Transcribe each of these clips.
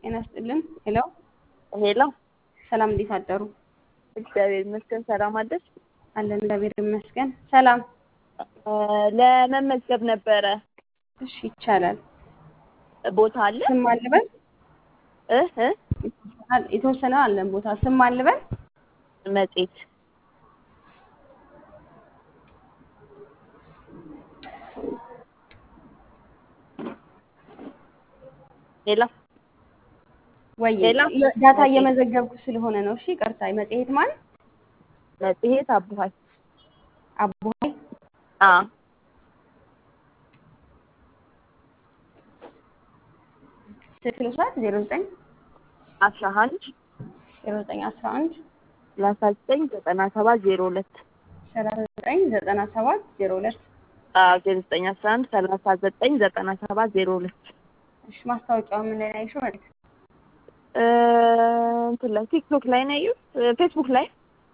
ጤና ይስጥልን። ሄሎ ሄሎ፣ ሰላም፣ እንዴት አደሩ? እግዚአብሔር ይመስገን። ሰላም አደርሽ? አለን እግዚአብሔር ይመስገን። ሰላም። ለመመዝገብ ነበረ። እሺ ይቻላል። ቦታ አለ? ስም አልበል እ እ የተወሰነ አለን ቦታ ስም አልበል መጽሔት ሄሎ ወይ ሄሎ። ዳታ እየመዘገብኩ ስለሆነ ነው። እሺ ይቅርታ። መጽሔት ማን? መጽሔት አቡሀይ አቡሀይ አ ስልክ ልውሰድ። ዜሮ ዘጠኝ አስራ አንድ ዜሮ ዘጠኝ አስራ አንድ ሰላሳ ዘጠኝ ዘጠና ሰባት ዜሮ ሁለት ሰላሳ ዘጠኝ ዘጠና ሰባት ዜሮ ሁለት ዜሮ ዘጠኝ አስራ አንድ ሰላሳ ዘጠኝ ዘጠና ሰባት ዜሮ ሁለት እሺ ማስታወቂያው ምን ላይ ነው ያየሽው? መልክ እንትን ላይ ቲክቶክ ላይ ነው ያየሁት፣ ፌስቡክ ላይ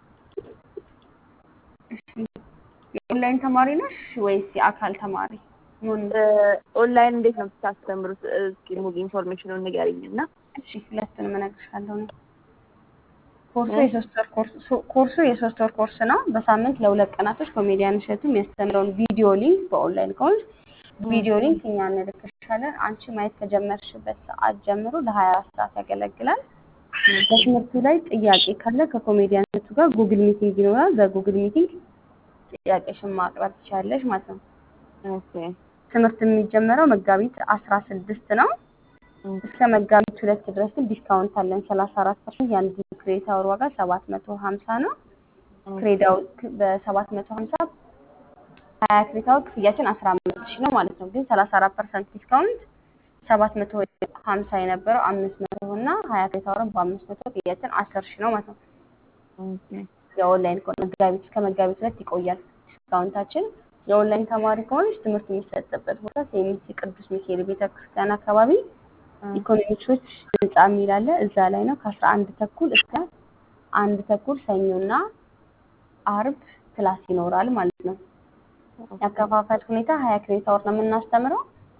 የኦንላይን ተማሪ ነሽ ወይስ የአካል ተማሪ? ምን ኦንላይን እንዴት ነው የምታስተምሩት? እስኪ ሙሉ ኢንፎርሜሽኑን ንገሪኝ እና እሺ ሁለቱንም እነግርሻለሁ። እኔ ኮርሱ የሶስት ወር ኮርስ ኮርሱ የሶስት ወር ኮርስ ነው። በሳምንት ለሁለት ቀናቶች ኮሜዲያን እሸቱ የሚያስተምረውን ቪዲዮ ሊንክ በኦንላይን ከሆንሽ ቪዲዮ ሊንክ እኛ እንልክሻለን። አንቺ ማየት ከጀመርሽበት ሰዓት ጀምሮ ለሀያ አራት ሰዓት ያገለግላል። በትምህርቱ ላይ ጥያቄ ካለ ከኮሜዲያን እሸቱ ጋር ጉግል ሚቲንግ ይኖራል። በጉግል ሚቲንግ ጥያቄሽን ማቅረብ ትችላለሽ ማለት ነው። ኦኬ ትምህርት የሚጀመረው መጋቢት አስራ ስድስት ነው። እስከ መጋቢት ሁለት ድረስ ግን ዲስካውንት አለን ሰላሳ አራት ፐርሰንት የአንድ ክሬዲት አወር ዋጋ ሰባት መቶ ሀምሳ ነው። ክሬዳው በሰባት መቶ ሀምሳ ሀያ ክሬዲት አወር ክፍያችን አስራ አምስት ሺህ ነው ማለት ነው። ግን ሰላሳ አራት ፐርሰንት ዲስካውንት ሰባት መቶ ሀምሳ የነበረው አምስት መቶ እና ሀያ ክሬዲት አወርን በአምስት መቶ ክፍያችን አስር ሺህ ነው ማለት ነው። የኦንላይን ከሆነ መጋቢት እስከ መጋቢት ሁለት ይቆያል ዲስካውንታችን። የኦንላይን ተማሪ ከሆነች ትምህርት የሚሰጥበት ቦታ ሴሚሲ ቅዱስ ሚካኤል ቤተክርስቲያን አካባቢ ኢኮኖሚክሶች ህንጻ የሚል አለ። እዛ ላይ ነው ከአስራ አንድ ተኩል እስከ አንድ ተኩል ሰኞና አርብ ክላስ ይኖራል ማለት ነው። ያከፋፈል ሁኔታ ሀያ ክሬዲት አወር ነው የምናስተምረው።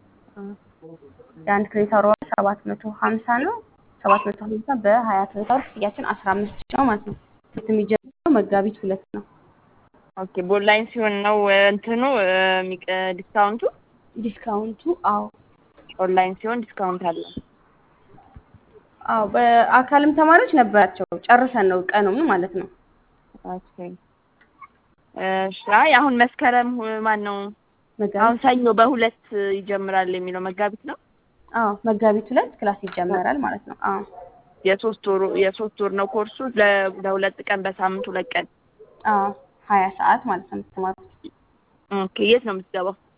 የአንድ ክሬዲት አወር ዋጋ ሰባት መቶ ሀምሳ ነው። ሰባት መቶ ሀምሳ በሀያ ክሬዲት አወር ክፍያችን አስራ አምስት ሺህ ነው ማለት ነው። ትምህርት የሚጀምረው መጋቢት ሁለት ነው። ኦኬ በኦንላይን ሲሆን ነው እንትኑ ዲስካውንቱ? ዲስካውንቱ አዎ ኦንላይን ሲሆን ዲስካውንት አለ። አዎ በአካልም ተማሪዎች ነበራቸው። ጨርሰን ነው ቀኑን ማለት ነው። ኦኬ እሺ። አይ አሁን መስከረም ማን ነው አሁን ሰኞ በሁለት ይጀምራል የሚለው መጋቢት ነው። አዎ መጋቢት ሁለት ክላስ ይጀመራል ማለት ነው። አዎ የሶስት ወር የሶስት ወር ነው ኮርሱ ለ- ለሁለት ቀን በሳምንት ሁለት ቀን። አዎ ሀያ ሰዓት ማለት ነው የምትማሩት። ኦኬ የት ነው የምትገባው?